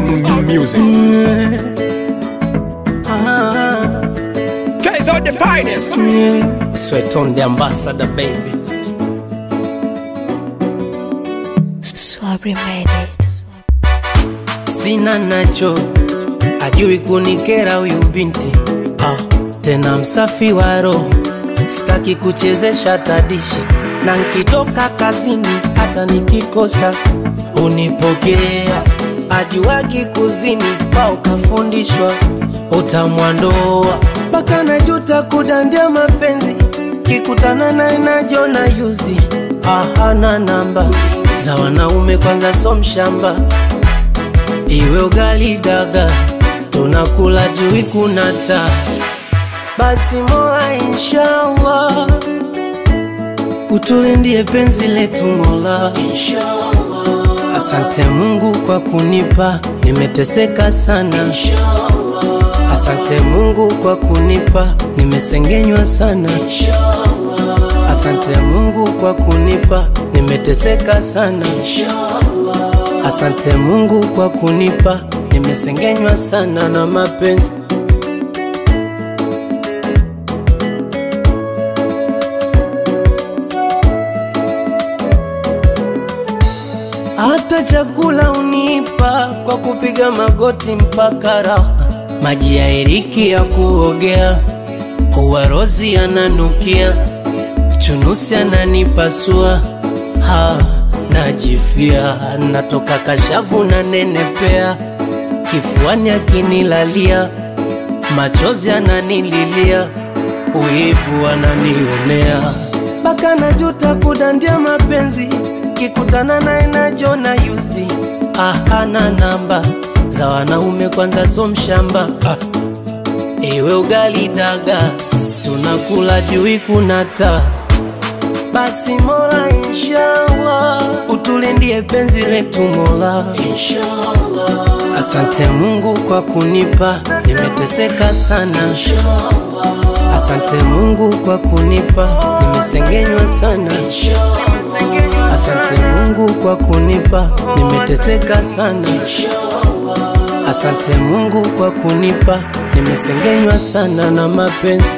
music. Ah, Guys are the finest. yeah. Sweat on the ambassador, baby. Swabri made it. Sina nacho, ajui kunikera huyu binti ah, tena msafi wa roho, sitaki kuchezesha tadishi, na nkitoka kazini hata nikikosa unipokea, ajuagi kuzini pa ukafundishwa utamwandoa mpaka najuta kudandia mapenzi, kikutana naye najiona used ah, hana namba za wanaume kwanza, so mshamba iwe ugali daga, tunakula jui kunata, basi mola inshallah utulindie penzi letu Mola, inshallah. Asante Mungu kwa kunipa, nimeteseka sana, inshallah. Asante Mungu kwa kunipa, nimesengenywa sana, inshallah. Asante Mungu kwa kunipa, nimeteseka sana, inshallah. Asante Mungu kwa kunipa, nimesengenywa sana na mapenzi. Hata chakula unipa kwa kupiga magoti mpaka raha, maji ya eriki ya kuogea, uwarozi ananukia, chunusi ananipasua ha, najifia natoka kashavu na nenepea, kifuani akinilalia, machozi ananililia, uivu ananionea, mpaka najuta kudandia mapenzi, kikutana naye najiona used. Ah, hana namba za wanaume kwanza, so mshamba ah. Iwe ugali daga, tunakula jui kunata basi Mola inshallah utulindie penzi letu Mola inshallah. Asante Mungu kwa kunipa, nimeteseka sana inshallah. Asante Mungu kwa kunipa, nimesengenywa sana inshallah. Asante Mungu kwa kunipa, nimeteseka sana inshallah. Asante Mungu kwa kunipa, nimesengenywa sana na mapenzi